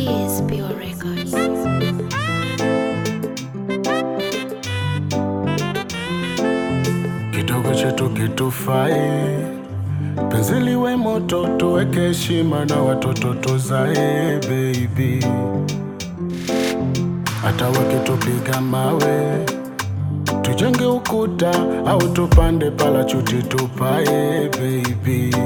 is Pure Records. kidogo chetu kitufai, penzi liwe moto, tuweke heshima na watoto tuzae baby, hata wakitupiga mawe tujenge ukuta au tupande palachuti tupae baby.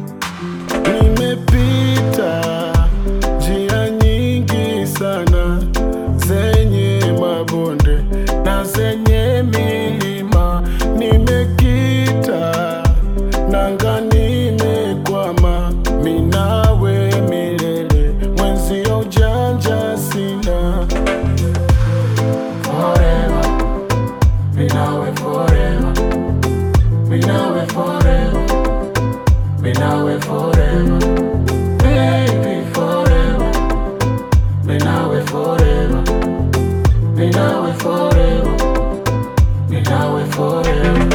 Nimepita njia nyingi sana zenye mabonde na zenye milima, nimekita nanga, nimekwama minawe milele, mwenzio ujanja sina forever, minawe forever, minawe forever, minawe forever, baby forever, minawe forever, minawe forever, minawe forever.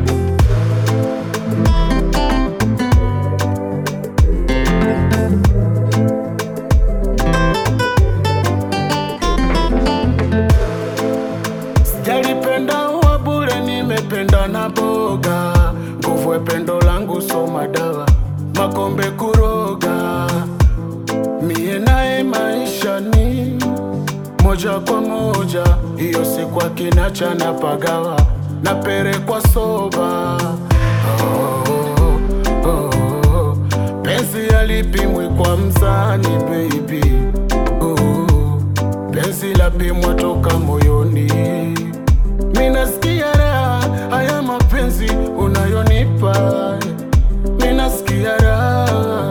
Sijalipenda uwa bure, nimependa na boga. Nguvu ya pendo langu so madawa, makombe kuroga. Mie naye maisha ni moja kwa moja, hiyo siku akinacha na pagawa na pere kwa soba. Oh, oh, oh. Penzi alipimwi kwa mzani baby oh, penzi lapimwa toka moyoni. Minasikia raha haya mapenzi unayonipa, minasikia raha.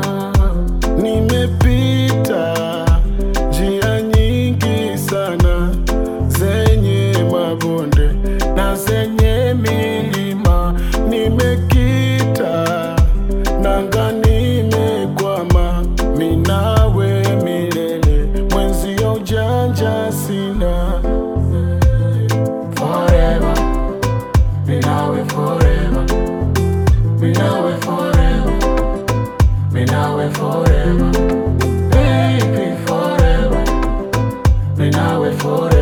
Nimepita njia nyingi sana zenye mabonde na zenye milima, nimekita nanga, nimekwama minawe milele, mwenzio ujanja sina forever, minawe forever, minawe forever, minawe forever, baby forever, minawe forever.